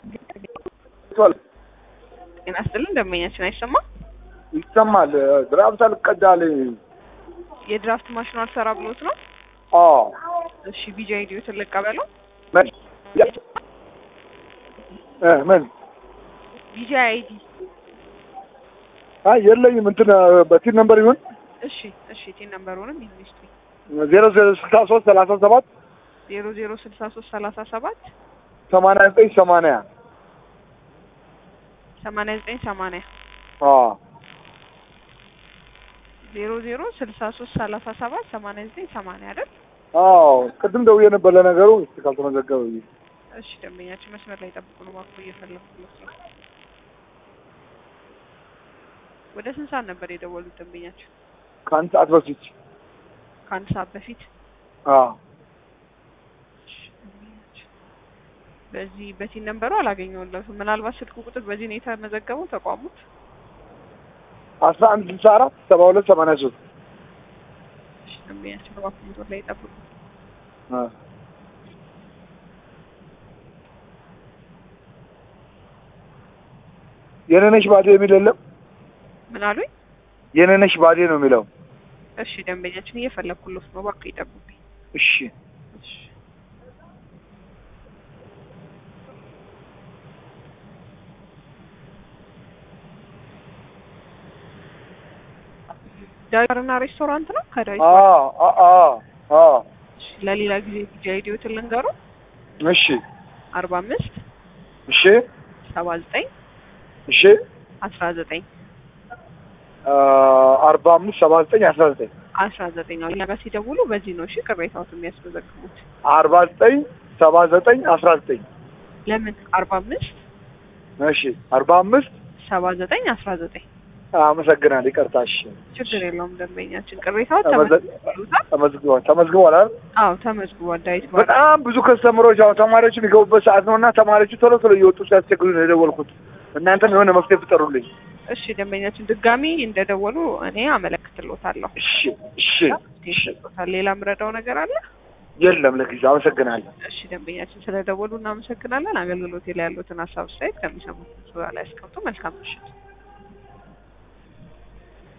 ጤና ይስጥልን ደንበኛችን አይሰማም? ይሰማል። ድራፍት አልቀዳልኝ። የድራፍት ማሽኑ አልሰራ ብሎት ነው? አዎ እሺ ቢጃ ኢዲዮትን ልቀበለው። ምን እ ምን ቢጃ አይዲ አይ የለኝም። እንትን በቲን ነምበር ይሁን እሺ እሺ ቴን ነምበሩንም ይዝስቲ ዜሮ ዜሮ ስልሳ ሶስት ሰላሳ ሰባት ዜሮ ዜሮ ስልሳ ሶስት ሰላሳ ሰባት ሰማንያ ዘጠኝ ሰማንያ ሰማንያ ዘጠኝ ሰማንያ አዎ ዜሮ ዜሮ ስልሳ ሶስት ሰላሳ ሰባት ሰማንያ ዘጠኝ ሰማንያ አይደል? አዎ ቅድም ደውዬ ነበር ለነገሩ እስቲ ካልተመዘገበ ብዬ እሺ ደንበኛችን መስመር ላይ ጠብቁ ነው እባክዎ እየፈለኩለት ነው። ወደ ስንት ሰዓት ነበር የደወሉት ደንበኛችን? ከአንድ ሰዓት በፊት ከአንድ ሰዓት በፊት አዎ እሺ፣ ደንበኛችን በዚህ በቲን ነምበሩ አላገኘሁለትም። ምናልባት ስልክ ቁጥር በዚህ ነው የተመዘገበው ተቋሙት? አስራ አንድ ስልሳ አራት ሰባ ሁለት ሰማንያ ሶስት እሺ ደንበኛችን እባክዎ መስመር ላይ ጠብቁ። የነነሽ ባዴ የሚል የለም። ምን አሉኝ? የነነሽ ባዴ ነው የሚለው። እሺ ደንበኛችን እየፈለኩለት ነው፣ እባክዎ ይጠብቁኝ። እሺ እሺ ዳይርና ሬስቶራንት ነው። ከዳዊት አዎ አዎ አዎ እሺ፣ ለሌላ ጊዜ ቢጃ ኢዲዮትን ልንገሩ። እሺ አርባ አምስት እሺ ሰባ ዘጠኝ እሺ አስራ ዘጠኝ አርባ አምስት ሰባ ዘጠኝ አስራ ዘጠኝ አስራ ዘጠኝ እኛ ጋር ሲደውሉ በዚህ ነው እሺ ቅሬታዎት የሚያስመዘግቡት። አርባ ዘጠኝ ሰባ ዘጠኝ አስራ ዘጠኝ ለምን አርባ አምስት እሺ አርባ አምስት ሰባ ዘጠኝ አስራ ዘጠኝ አመሰግናለሁ። ይቅርታ። እሺ ችግር የለውም ደንበኛችን ቅሬታው ተመዘ- ተመዝግቧል። ተመዝግቧል ተመዝግቧል አይደል? አዎ ተመዝግቧል። ዳዊት ባር በጣም ብዙ ከስተምሮች አሁን ተማሪዎች የሚገቡበት ሰዓት ነው እና ተማሪዎቹ ቶሎ ቶሎ እየወጡ ሲያስቸግሩ ነው የደወልኩት። እናንተም የሆነ መፍትሄ ፍጠሩልኝ። እሺ ደንበኛችን ድጋሚ እንደደወሉ እኔ አመለክትሎታለሁ። እሺ እሺ እሺ። ይሰጡታል። ሌላ ምረዳው ነገር አለ? የለም ለጊዜው አመሰግናለሁ። እሺ ደንበኛችን ስለደወሉ እናመሰግናለን። አገልግሎት ላይ ያሉትን ሀሳብ አስተያየት ከሚሰሙት ላይ ያስቀምጡ። መልካም ምሽት።